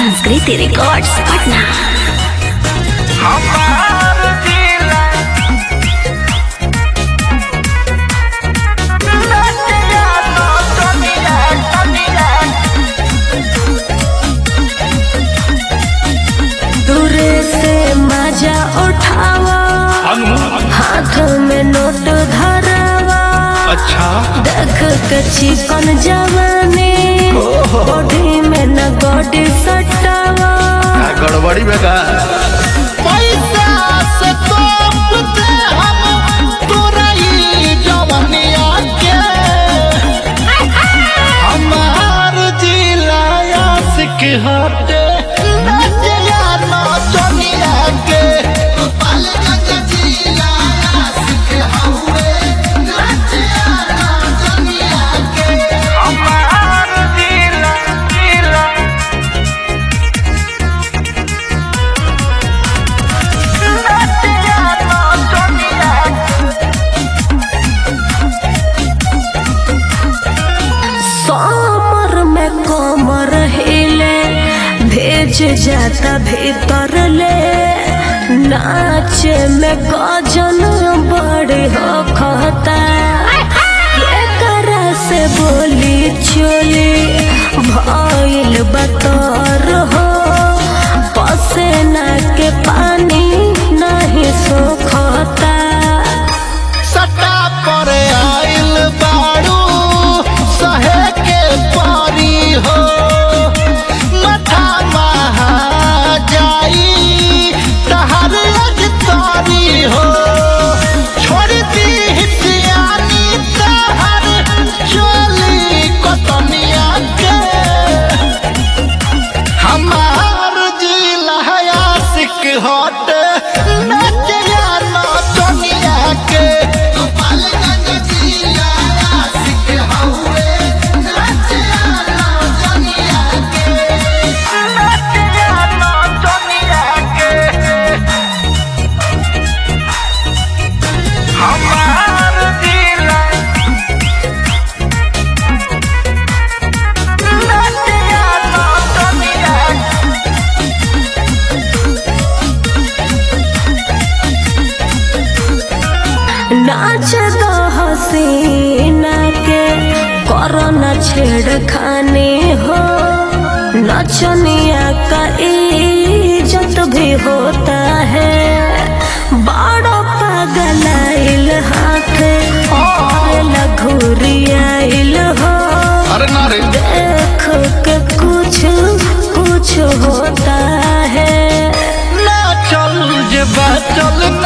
संस्कृति रिकॉर्ड्स पटना हमार जिला नदिया तो दुनिया दुनिया दूरे से मजा उठावा हाथ में नोट धरावा अच्छा देख के चिकन जवानी बॉडी में न गोडी सटावा का गड़बड़ी में का पैसा से तोपते हम तोरा ई जवनिया के हमार जिला आशिक हटे नदिया तो दुनिया के गोपालगंज जिला आशिक हवे नदिया तो दुनिया के हमार जिला जिला नदिया तो दुनिया समर में कमर हिले भेज जाता भीतर ले नाचे में गजन बड़ी हो खता ये करा से बोली चोली भइल बतर हो पसेना के पानी नहीं सोखता सटा पर आइल बारू सहे के पारी हो मथा महा जाई तहर अज तारी हो छोड़ दी हितियानी तहर चोली कतनिया के हमार जिला आशिक हट नचिया न दुनिया के गोपालगंज जिला आशिक हवे नचिया न दुनिया के नचिया न दुनिया के हमार जिला नचिया न दुनिया नाच दो हसीना के करो न छेड़खानी हो नचनिया का इज्जत भी होता है बड़ो पगलाइल हाथ और लघुरियाइल हो अरे ना रे देख के कुछ कुछ होता है ना चल जे चल